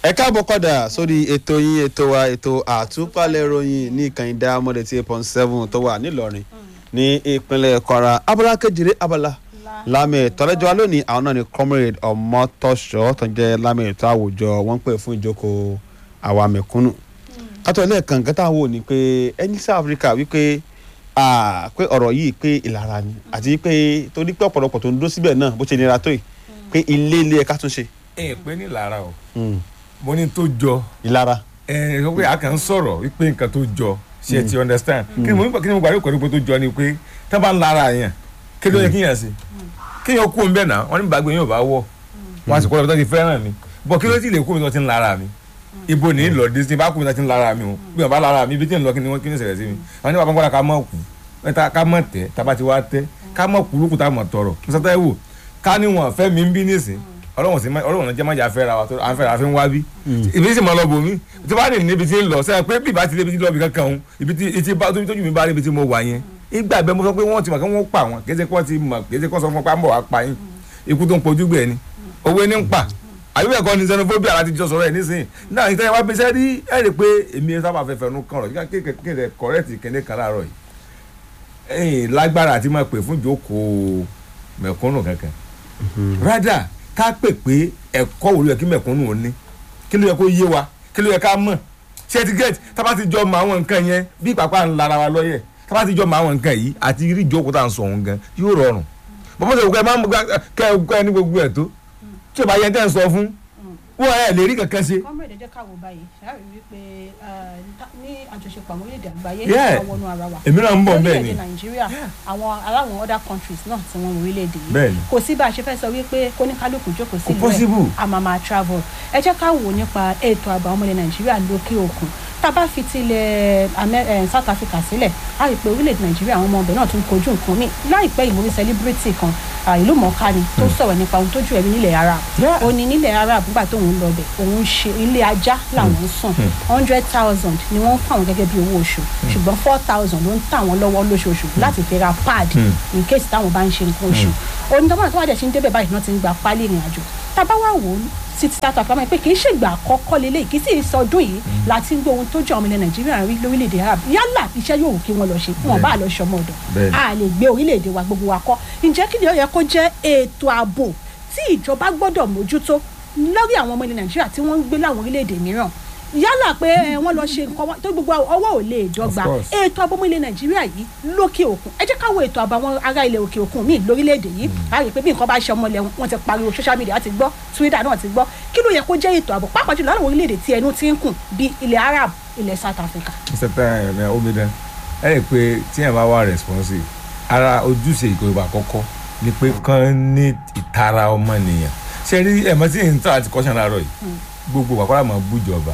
ẹ káàbọ̀ padà sórí ètò yín ètò wa ètò àtúpalẹ̀ ìròyìn ní ìkànnì dámọ́dé tí eight point seven tó wà nílọrin ní ìpínlẹ̀ kwara abala kejìlé abala lámì ìtọ́lẹ́jọ́ wa lónìí àwọn náà ni comrade ọmọtọ́ṣọ́ tó ń jẹ́ lámì ìtọ́ àwùjọ wọ́n ń pè fún ìjókòó àwa mẹ̀kúnnù kátó ẹlẹ́ẹ̀kan kẹta wò ní pé ẹni south africa wípé pé ọ̀rọ̀ yìí pé ìlara ni àti pé torí pé ọ̀pọ̀lọpọ̀ tó ń dó síbẹ̀ náà bó ṣe nira tó yìí pé ilé ilé ẹ̀ka tún ṣe. ẹ pé ní lára o mo ní tó jọ ìlara. ẹ sọ pé a kàn ń sọ̀rọ̀ wípé nǹkan tó jọ ṣe ti understand kí ni mo kí ni mo gbàdúrà pẹ̀lú pé tó jọ ni pé tá a bá ń lára yẹn kí ló yẹ kí yẹn ṣe kí yẹn kú òun náà wọ́n ní bàgbé yẹn ò bá wọ̀ wọ́n á sì kọ́ ọ́ tó ti fẹ́ràn mi bọ̀ kí ló ti lè kú mi tó ti ń lára mi ibo ní lọ disney bá kú mi tó ti ń lára mi o bí wọn bá lára mi ibi tí ń lọ kí ni wọ́n kí ni ṣẹlẹ̀ sí mi àwọn nípa pọ́npọ́n ká mọ̀ kú ká mọ̀ tẹ́ tábà ti wá tẹ́ ká mọ̀ kú lókùtà mọ̀ tọrọ mọ́sátá wò ká ní wọn fẹ́ mi ń bí nísìn ọlọ́wọ̀n sí ọlọ́wọ̀n náà jẹ́ májà fẹ́ ra wa tó à ń fẹ́ ra fi ń wá bí ibi sì máa lọ bò mí tí bá ní níbi tí ń lọ sẹ́yìn pé bí ìbá ti débi tí lọ́ọ̀bì kankan òun ibi tí etí bá tóbi tójú mi bá rí ibi tí mo wà yẹn ìgbà bẹ́ẹ̀ mo sọ pé wọ́n ti mọ̀ kí wọ́n pa wọn kì í ṣe kí wọ́n ti mọ̀ kì í ṣe kí wọ́n sọ fún pa ń bọ̀ wá pa yín ikú tó ń pojú gbẹ̀ ni owó ní ń pa àbí ẹ̀kọ́ ni xenophobia láti jọ sọ̀rọ̀ ẹ̀ nísìnyí náà ìtẹ́yẹ wá bẹ́sẹ̀ rí ẹ̀ rí pé èmi sábà fẹ́ fẹnu kàn rọ̀ kéde kọ̀rẹ́tì kéde kan láàárọ̀ yìí lágbára àti máa pè fún ìjókòó mẹ̀kúnnù kankan rádà ká pè pé ẹ̀kọ́ wo ló yẹ kí mẹ̀kúnnù ò ní kí ló yẹ kó yé wa kí ló yẹ ká mọ̀ ṣé ti gẹ́t tábà ti jọ mọ àwọn nǹkan yẹn bí pàpà ń lara wa lọ́yẹ̀ tábà ti jọ mọ àwọn nǹkan yìí àti rí ìjókòó tá à ń sọ òun gan yóò rọrùn bọ́mọ̀ sọ kẹ́ ẹ máa ń kẹ́ ẹ kẹ́ ẹ ní gbogbo ẹ̀ tó tí o bá yẹ tẹ́ ẹ sọ fún wọ́n ẹ lè rí kankan ṣe. kọ́mọ̀dé jẹ́ káwọ́ báyìí ṣáàrí wípé ní àjọṣepọ̀ àwọn orílẹ̀-èdè àgbáyé Yeah. àwọn wọnú ara wa èmi náà ń bọ̀ bẹ́ẹ̀ ni orílẹ̀-èdè nàìjíríà àwọn aláwọn other countries náà tí wọ́n wọ orílẹ̀-èdè yìí Bẹ́ẹ̀ ni. kò sí bá a ṣe fẹ́ sọ wípé kóníkálukú jókòó sí ìlú possible. ẹ̀ a máa máa travel ẹ jẹ́ ká wò nípa ètò ààbò àwọn ọmọ ilẹ̀ nàìjíríà lókè òkun tá a bá fi tilẹ̀ Amẹ́- eh, South Africa sílẹ̀ a rí i pé orílẹ̀-èdè nàìjíríà àwọn ọmọ ọbẹ̀ náà tún kojú nǹkan míì láìpẹ́ yìí mo rí celebrity kan ah, ìlú mọ̀ọ́ká ni tó sọ̀rọ̀ nípa ohun tójú ẹ̀rí nílẹ̀ arab Yeah. ó ní nílẹ̀ arab nígbà tóun lọ bẹ̀ òun ṣe ilé ajá làwọn ń sùn hundred thousand ni wọ́n ń fún àwọn gẹ́gẹ́ bí owó oṣù ṣùgbọ́n four thousand ló ń tà wọ́n lọ́wọ́ lóṣooṣù láti fi ra pad in case táwọn bá ń ṣe nǹkan oṣù onídọ́mọ̀ tó wà dẹ̀ ṣe ń débẹ̀ báyìí náà ti ń gba pálí ìrìn àjò tábà wà wò ó sí ti South Africa pé kì í ṣègbà àkọ́kọ́ lélẹ̀ kì í sì sọdún yìí láti ń gbé ohun tó jẹ́ ọmọ ilẹ̀ Nàìjíríà rí lórílẹ̀‐èdè Arab yálà iṣẹ́ yóò wù kí wọ́n lọ ṣe wọn bá lọ ṣọmọ ọ̀dọ̀ Bẹ́ẹ̀ni. a lè gbé orílẹ̀‐èdè wa gbogbo wa kọ́ ǹjẹ́ kí ni ó yẹ kó jẹ́ ètò ààbò tí ìjọba gbọ́dọ̀ mójútó lórí àwọn ọmọ ilẹ̀ Nàìjíríà tí wọ́n ń gbé láwọn orílẹ̀‐èdè mìíràn yálà pé ẹ, wọ́n lọ ṣe nǹkan wọn- tó gbogbo ọwọ́ ò lè dọ́gba Of course. ètò ààbò ọmọ ilẹ̀ Nàìjíríà yìí lókè òkun ẹ jẹ́ ká wo ètò ààbò àwọn ará ilẹ̀ òkè òkun míì lórílẹ̀‐èdè yìí a rí i pé bí nǹkan bá ṣe ọmọ ilẹ̀ wọn ti pariwo social media ti gbọ́ Twitter náà ti gbọ́ kí ló yẹ kó jẹ́ ètò ààbò pàápàá jùlọ láwọn orílẹ̀‐èdè tí ẹnu ti ń kùn bí ilẹ̀ Arab ilẹ̀ South Africa. mr ẹ omidan ẹ rí i pé tí ẹ bá wà responsive ara ojúṣe ìjọba àkọ́kọ́ ni pé kán ní ìtara ọmọnìyàn ṣe rí ẹ̀mọ́ tí n tà àti kọ́ṣán láàárọ̀ yìí gbogbo wàkọ́rà máa bújọba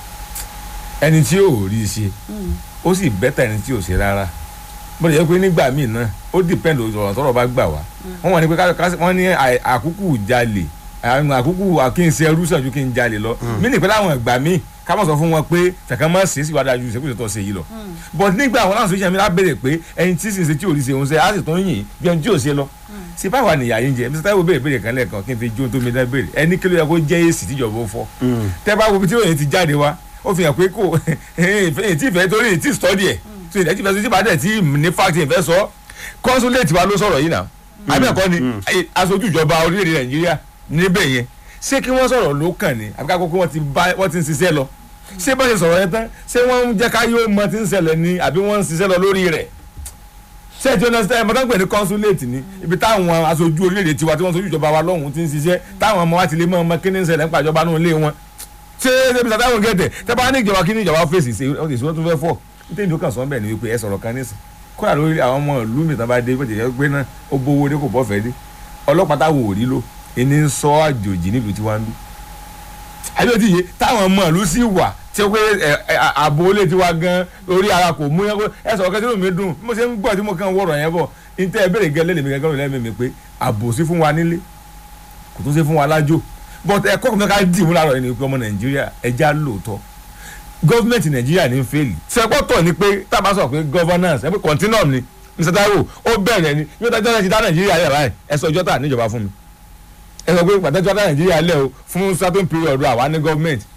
ẹni tí ò rí i ṣe ó sì bẹ́tà ẹni tí ò ṣe rárá bó lè yẹ pé nígbà míì náà ó dìpẹ́ndì ọ̀rọ̀ tọ́rọ̀ bá gbà wá wọ́n wọ́n ní pé ká- ká- wọ́n ní àì- àkúkù jalè àwọn àkúkù àkínsẹ́ ẹrú sàn ju kí n jalè lọ mí nìpẹ́ láwọn ìgbà míì ká mọ̀ sọ fún wọn pé ṣàkàn máa ṣe é síwájú ajú ìṣèkúṣe tó ṣe yìí lọ but nígbà àwọn láwọn sọ́jà mi lá béèrè pé ẹni tí sì ń ṣe tí ò rí ṣe òun ṣe á sì tún yìn bí ẹni tí ò ṣe lọ ṣe báwa nìyà yín jẹ mr taiwo béèrè béèrè kan lẹ́ẹ̀kan kí n fi jó tó mi dá béèrè ẹni kí ló yẹ kó jẹ́ èsì tíjọba ó fọ́ tẹ́ bá wo ibi tí òyìn ti jáde wá ó fi hàn pé kò èyí tí ìfẹ́ torí èyí tí study ẹ̀ so ìdájí ìfẹ́ tí ìbàdàn tí ní fact ìfẹ́ sọ consulate wa ló sọ̀rọ̀ yìí náà àbí ẹ̀kọ́ ni eh, aṣojú ìjọba orílẹ̀-èdè nàìjíríà níbẹ̀ yẹn ṣé kí wọ́n sọ̀rọ̀ ló kàn ní àbí ká kókó wọ́n ti bá wọ́n ti ń ṣiṣẹ́ lọ ṣé bá ṣe sọ̀rọ̀ yẹn tán ṣé wọ́n ń jẹ́ ká yóò mọ ti ń ṣẹlẹ̀ ni àbí wọ́n ń ṣiṣẹ́ lọ lórí rẹ̀ ṣé ẹ ti understand ẹ mọ̀tàn pé ní consulate ni ibi táwọn aṣojú orílẹ̀-èdè tiwa tí wọ́n sojú ìjọba wa lọ́hùn ti ń ṣiṣẹ́ táwọn ọmọ wa ti lè mọ ọmọ kí ní ń ṣẹlẹ̀ nípa ìjọba náà lé wọn ṣé ẹbí sàtà wọn gẹ̀tẹ̀ tẹ́ bá ní ìjọba kí ní ìjọba fèsì ṣe ó ti sọ tó fẹ́ fọ́ nítorí ìjọba kan sọ bẹ́ẹ̀ ni wípé ẹ sọ̀rọ̀ kan nísìn kódà lórí àwọn ọmọ ìlú mi tán bá dé bó ti yẹ pé náà ó bówó dé kò bọ́ fẹ́ dé ọlọ́pàá táwọn ò rí lò ẹni ń sọ àjòjì nílùú tí wọ́n ń bí àbíọ́ ti yé táwọn ọmọ ìlú sì wà tí ó pé ẹ, ẹ, ààbò olè ti wá gan lórí ara kò mú yẹn kó ẹ sọ̀rọ̀ kẹ́sì lómi dùn bí mo ṣe ń gbọ́ tí mo kàn ń wọ̀rọ̀ yẹn bọ̀ ní tẹ́ ẹ bẹ̀rẹ̀ gẹ́lẹ́ lèmi gẹ́gẹ́ lẹ́mìí mi pé ààbò sí fún wa nílé kò tún sí fún wa lájò but ẹ̀kọ́ kan ká dì mú láàárọ̀ yìí ni pé ọmọ nàìjíríà ẹja lóòótọ́ gọ́ọ̀mẹ̀ntì nàìjíríà ní fẹ́ẹ̀lì sẹ́pọ̀tọ̀ ni pé tá a bá sọ pé governance ẹ pé continuum ni mr taiwo ó bẹ̀rẹ̀ ni yóò dájọ́ náà ti dá nàìjíríà lẹ̀ báyìí ẹ sọ ọjọ́ tà níjọba fún mi ẹ sọ pé pàtẹ́jọ́ dá nàìjíríà lẹ̀ o fún certain period àwa ní gọ́ọ̀mẹ̀ntì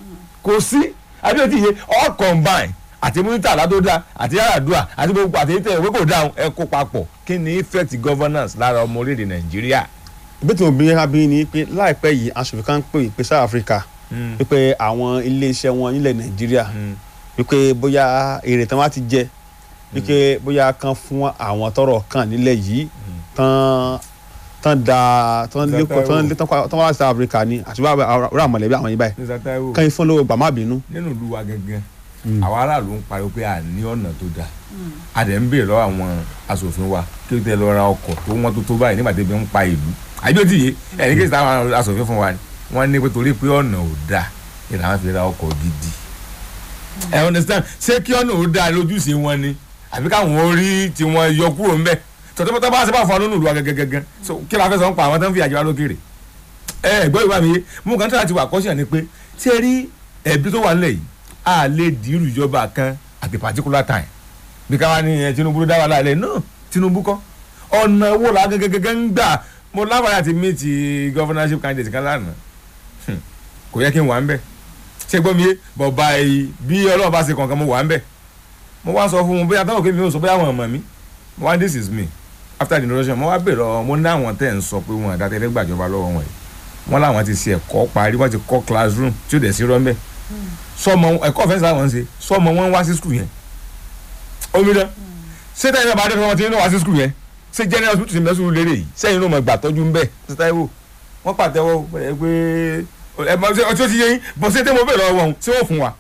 kò sí àbí ti yé all combine àti múnítà tó dáa àti yàràdúà àti gbogbo àti ètò ìwé kò dáhùn ẹ kó papọ̀ kí ni effect governance lára ọmọ orílẹ̀-èdè nàìjíríà. bí tí mo bí abí ni pé láìpẹ́ yìí aṣòfin kan pè pé south africa wípé àwọn iléeṣẹ́ wọn nílẹ̀ nàìjíríà wípé bóyá èrè tán wá ti jẹ wípé bóyá kan fún àwọn tọrọ kan nílẹ̀ yìí tán tán da tán lẹ́kọ̀ọ́ tán tán tán wá sí south africa ni àti bá rà mọ̀lẹ́bí àwọn yìí báyìí Mr. Taiwo kan yìí fún lówó gbà má bínú. nínú ìlú wa gẹ́gẹ́ àwọn aráàlú ń pariwo pé a ní ọ̀nà tó dáa a dẹ̀ ń béèrè lọ́wọ́ àwọn asòfin wa kí ó tẹ lọ ra ọkọ̀ tó wọ́n tó tó báyìí nígbà tí ebi ń pa ìlú àbí òtí yìí ẹni kí táwọn asòfin fún wa ni wọ́n ní pé torí pé ọ̀nà ò dáa ni làwọn fi ra ọkọ̀ gidi ẹ understand ṣé kí ọ̀nà ò dáa lójúṣe wọn ni àbí káwọn orí tí wọ́n yọ kúrò ńbẹ̀ tọ́tọ́tọ́ bá ṣe bá fún ọ nínú ìlú wa gẹ́gẹ́gẹ́ so kí la fẹ́ sọ ń pa àwọn tó ń fi àjẹwà lókèrè ẹ gbọ́ ìwà mi yé mú kan tí a ti wà kọ́ṣẹ́ ni pé ṣé rí ẹ̀bí tó wà nílẹ̀ yìí a lè dìrù ìjọba kan at a particular time bí káwa ní ẹ Tinubu ló dá wa láàlẹ́ náà Tinubu kọ́ ọ̀nà wo la gẹ́gẹ́gẹ́ ń gbà mo láǹfààní àti meet governorship candidate kan lánàá Hmm. kò yẹ kí n wà ń bẹ̀ ṣé gbọ́ mi yé bọ̀ báyìí bí Ọlọ́run bá ṣe kankan mo wà ń bẹ̀ mo wá sọ fún un bóyá táwọn kémi ò sọ bóyá àwọn ọmọ mi mo wá this is me after the introduction mo wá bèrè ọ mo ní àwọn tẹ̀ ń sọ pé wọn àdàtẹ́lẹ́ gbàjọba lọ́wọ́ wọn yìí wọ́n láwọn ti ṣe ẹ̀kọ́ parí wọ́n ti kọ́ classroom tí ó dẹ̀ sí rọ́ńbẹ́ sọmọ ẹ̀kọ́ ọ̀fẹ́ sáà wọ́n ń ṣe sọmọ wọn wá sí skul yẹn omi dán ṣé táyà bá dé fún wọn tí ń wá sí skul yẹn ṣé general hospital ti mẹ́sùn lérè yìí sẹ́yìn ló mọ̀ gbà tọ́jú ń bẹ̀ ṣé táyà wò wọ́n pàtẹ́wọ́ ẹ pé ẹ mọ ṣé ọtí ó ti yé yín bọ́ ṣé tẹ́mọ̀ bẹ̀rẹ̀ ọwọ́ ṣé wọ́n fún wa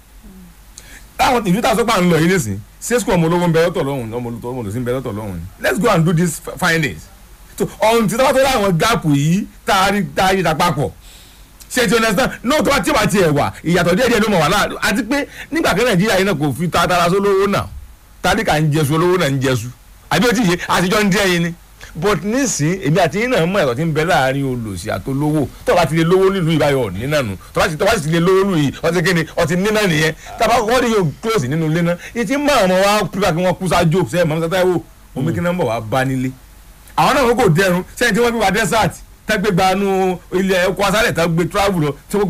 táwọn ìlú táwọn sọ́pà ń lọ yìí nísìn ṣé skul ọmọ olówó ń bẹ lọ́tọ̀ lọ́hùn ọmọ olùsí ń bẹ lọ́tọ̀ lọ́hùn ni let's go and do these findings so ọ̀hún ti tọ́wọ́ tó láwọn gáàpù yìí tá a rí tá a rí ta papọ̀ ṣe ti understand no tó bá tí o bá tiẹ̀ wà ìyàtọ̀ díẹ̀ díẹ̀ ló mọ̀ wà láàrin àti pé nígbà kan nàìjíríà yìí náà kò fi tatara sólówó náà tálíkà ń jẹsu olówó náà ń jẹsu àbí o ti yé àtijọ́ ń díẹ̀ yín ni but nísìn èmi àti yín náà mọ ẹ̀rọ tí ń bẹ láàrin olòṣì àtolówó tó bá ti lè lówó nílùú ìbáyọ̀ ní náà nù tó bá ti tó bá ti lè lówó nílùú yìí ọtí kíni ọtí ní náà nìyẹn tàbá kọ́ ní yóò close nínú ilé náà ìtì mọ àwọn wa pípa kí wọ́n kú sájò sẹ́yìn mọ́ sátá wò omi kí náà ń bọ̀ wá bá nílé àwọn náà kò dẹrùn sẹ́yìn tí wọ́n fi wá desert tẹ́gbẹ́ gbanú ilẹ̀ ọkọ̀ asálẹ̀ tẹ́gbẹ́ travel lọ tí wọ́n